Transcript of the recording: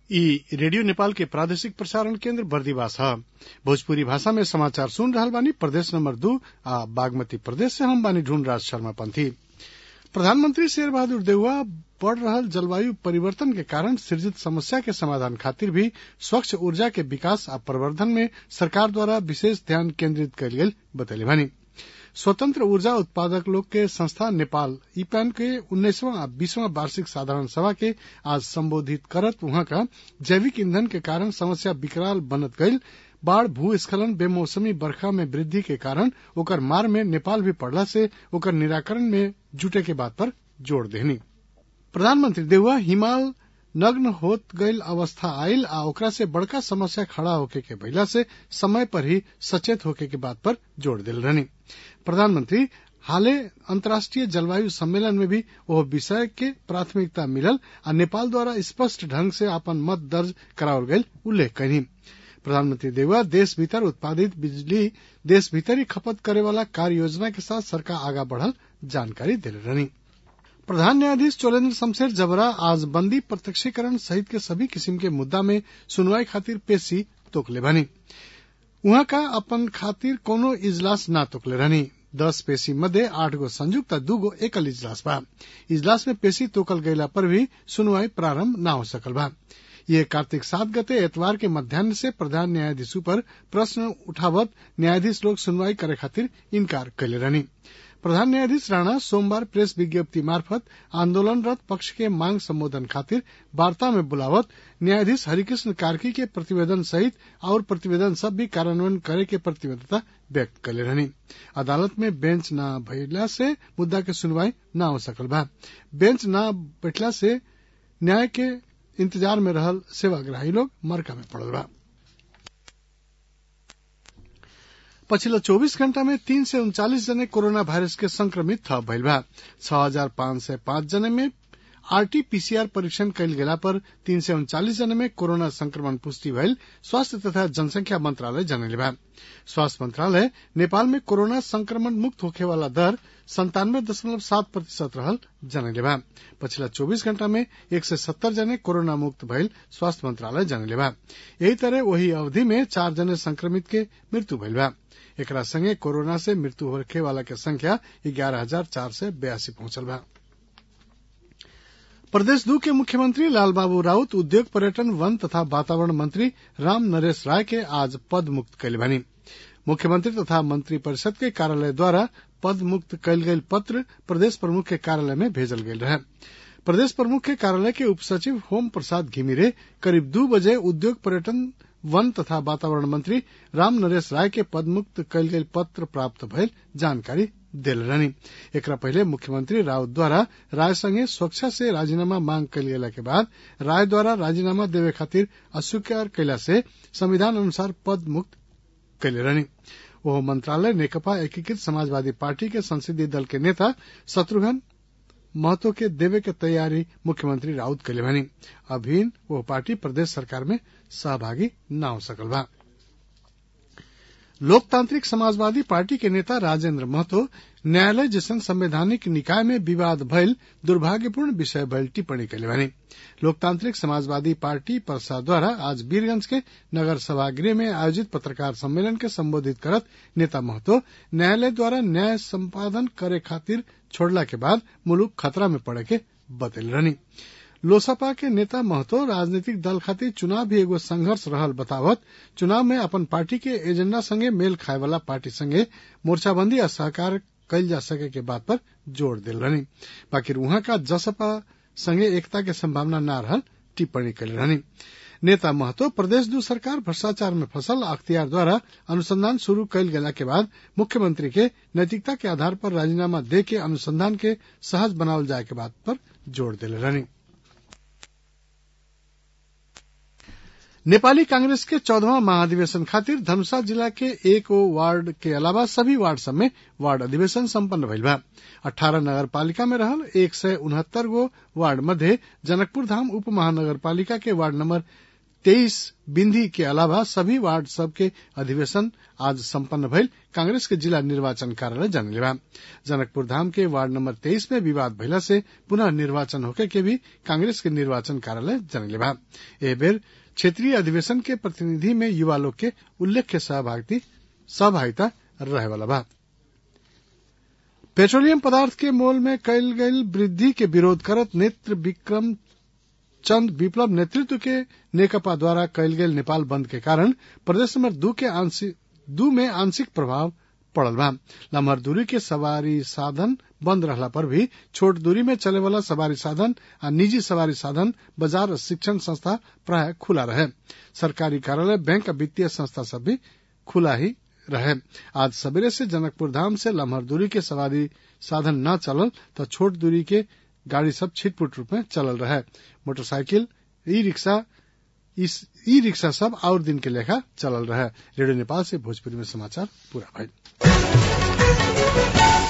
इ रेडियो नेपाल के प्रादेशिक प्रसारण केन्द्र बर्दिवास ह भोजपुरी भाषा में समाचार सुन रहल बानी प्रदेश नंबर दू आ बागमती प्रदेश से हम बानी ढूंढराज शर्मा पंथी प्रधानमंत्री शेर बहादुर देउवा बढ़ रहल जलवायु परिवर्तन के कारण सृजित समस्या के समाधान खातिर भी स्वच्छ ऊर्जा के विकास आ प्रवर्धन में सरकार द्वारा विशेष ध्यान केन्द्रित कयल गेल बतैले बानी स्वतंत्र ऊर्जा उत्पादक लोग के संस्था नेपाल ईपैन के उन्नीसवां आ बीसवां वार्षिक साधारण सभा के आज संबोधित करत उहाँ का जैविक ईंधन के कारण समस्या विकराल बनत गईल बाढ़ भूस्खलन बेमौसमी बरखा में वृद्धि के कारण ओकर मार में नेपाल भी पड़ला से ओकर निराकरण में जुटे के बात पर जोड़ देहनी प्रधानमंत्री देउवा हिमाल नग्न होत गईल अवस्था आयल आ ओकरा से बड़का समस्या खड़ा होके के भइला से समय पर ही सचेत होके के बात पर जोड़ दिल रहनी प्रधानमंत्री हाले अंतर्राष्ट्रीय जलवायु सम्मेलन में भी ओह विषय के प्राथमिकता मिलल आ नेपाल द्वारा स्पष्ट ढंग से अपन मत दर्ज करावल गईल उल्लेख कयनी प्रधानमंत्री देउवा देश भीतर उत्पादित बिजली देश भीतर ही खपत करे वाला कार्य योजना के साथ सरकार आगा बढ़ल जानकारी दिले रहनी प्रधान न्यायाधीश चोलेन्द्र शमशेर जबरा आज बंदी प्रत्यक्षीकरण सहित के सभी किस्म के मुद्दा में सुनवाई खातिर पेशी तोकले बानी उहाँ का अपन खातिर कोनो इजलास ना तोकले रहनी दस पेशी मध्य आठ गो संयुक्त आ दू गो एकल इजलास बा इजलास में पेशी तोकल गयला पर भी सुनवाई प्रारंभ न हो सकल बा ये कार्तिक सात गते एतवार के मध्यान्ह से प्रधान न्यायाधीश पर प्रश्न उठावत न्यायाधीश लोग सुनवाई करे खातिर इनकार कैले रहनी प्रधान न्यायाधीश राणा सोमवार प्रेस विज्ञप्ति मार्फत आंदोलनरत पक्ष के मांग संबोधन खातिर वार्ता में बुलावत न्यायाधीश हरिकृष्ण कार्की के प्रतिवेदन सहित और प्रतिवेदन सब भी कार्यान्वयन करे के प्रतिबद्धता व्यक्त कैले रहनी अदालत में बेंच न भइला से मुद्दा के सुनवाई न हो सकल बा बेंच न बैठला से न्याय के इंतजार में रहल सेवाग्राही लोग मरका में पड़ल बा पछिल्लो चौबीस घण्टा में तीन सय उन्चालिस जने कोरोना भाइरस के संक्रमित थप भइल बा छ हजार पाँच सय पाँच जने में आरटीपीसीआर परीक्षण कयल गेला पर तीन सय उन्चालिस जने में कोरोना संक्रमण पुष्टि भइल स्वास्थ्य तथा जनसंख्या मंत्रालय जनले बा स्वास्थ्य मंत्रालय नेपाल में कोरोना संक्रमण मुक्त होखे वाला दर संतानवे दशमलव सात प्रतिशत रहल जनले बा पछिला चौबीस घण्टा में एक सय सत्तर जने कोरोना मुक्त भइल स्वास्थ्य मंत्रालय जनले बा यही तरह वही अवधि में चार जने संक्रमित के मृत्यु भइल बा एकरा संगे कोरोना से मृत्यु होखे वाला के संख्या ग्यारह हजार चार सय बयासी पहुंचल बा प्रदेश दू के मुख्यमंत्री लालबाबू राउत उद्योग पर्यटन वन तथा वातावरण मंत्री राम नरेश राय के आज पद मुक्त कैले बानी मुख्यमंत्री तथा मंत्री परिषद के कार्यालय द्वारा पद मुक्त कैल गयल पत्र प्रदेश प्रमुख के कार्यालय में भेजल गेल रहे प्रदेश प्रमुख के कार्यालय के उप सचिव होम प्रसाद घिमिरे करीब दू बजे उद्योग पर्यटन वन तथा वातावरण मंत्री राम नरेश राय के पदमुक्त कयल गेल पत्र प्राप्त भयल जानकारी देल रहनी एकरा पहले मुख्यमंत्री राउत द्वारा राय संगे सुरक्षा से राजीनामा मांग कयल गेला के बाद राय द्वारा राजीनामा देवे खातिर अस्वीकार कैला से संविधान अनुसार पद मुक्त कैले रहनी वह मंत्रालय नेकपा एकीकृत समाजवादी पार्टी के संसदीय दल के नेता शत्रुघ्न महतो के देवे के तैयारी मुख्यमंत्री राउत कैले भनी अभिन वो पार्टी प्रदेश सरकार में सहभागी न हो सकल बा लोकतांत्रिक समाजवादी पार्टी के नेता राजेंद्र महतो न्यायालय जैसन संवैधानिक निकाय में विवाद भयल दुर्भाग्यपूर्ण विषय भयल टिप्पणी कैले बनी लोकतांत्रिक समाजवादी पार्टी परसा द्वारा आज वीरगंज के नगर सभागृह में आयोजित पत्रकार सम्मेलन के संबोधित करत नेता महतो न्यायालय द्वारा न्याय संपादन करे खातिर छोड़ला के बाद मुलुक खतरा में पड़े के बतल रहनी लोसपा के नेता महतो राजनीतिक दल खातिर चुनाव भी एगो संघर्ष रहल बतावत चुनाव में अपन पार्टी के एजेंडा संगे मेल खाए वाला पार्टी संगे मोर्चाबंदी आ सहकार कयल जा सके के बात पर जोर दिल रहनी बाकी वहां का जसपा संगे एकता के संभावना न रहल टिप्पणी कल रहनी नेता महतो प्रदेश दू सरकार भ्रष्टाचार में फसल अख्तियार द्वारा अनुसंधान शुरू कयल गेला के बाद मुख्यमंत्री के नैतिकता के आधार पर राजीनामा दे के अनुसंधान के सहज बनावल जाए के बात पर जोर दिले रहनी नेपाली कांग्रेस के चौदहवा महाधिवेशन खातिर धनुषा जिला के एक वार्ड के अलावा सभी वार्ड सब में वार्ड अधिवेशन सम्पन्न भइल बा अठारह नगर पालिका में रहल एक सय उनहत्तर गो वार्ड मध्य जनकपुर धाम उप महानगर पालिका के वार्ड नंबर तेईस बिंदी के अलावा सभी वार्ड सब के अधिवेशन आज संपन्न भइल कांग्रेस के जिला निर्वाचन कार्यालय जानले बा जनकपुर धाम के वार्ड नंबर तेईस में विवाद भइला से पुनः निर्वाचन होके के भी कांग्रेस के निर्वाचन कार्यालय जानले बा एह बेर क्षेत्रीय अधिवेशन के प्रतिनिधि में युवा लोग के उल्लेख्य सहभागिता रहे वाला बा पेट्रोलियम पदार्थ के मोल में कयल गयल वृद्धि के विरोध करत नेत्र विक्रम चंद विप्लव नेतृत्व के नेकपा द्वारा कयल गेल नेपाल बंद के कारण प्रदेश नंबर दू के आंशिक दू में आंशिक प्रभाव पड़ल बा लम्हर दूरी के सवारी साधन बंद रहला पर भी छोट दूरी में चले वाला सवारी साधन आ निजी सवारी साधन बाजार और शिक्षण संस्था प्राय खुला रहे सरकारी कार्यालय बैंक और वित्तीय संस्था सब भी खुला ही रहे आज सवेरे से जनकपुर धाम से लम्हर दूरी के सवारी साधन न चलल तो छोट दूरी के गाड़ी सब छिटपुट रूप में चलल रहे motorcycle e rickshaw e rickshaw सब और दिन के लेखा चलल रहे रेडियो नेपाल से भोजपुरी में समाचार पूरा भइल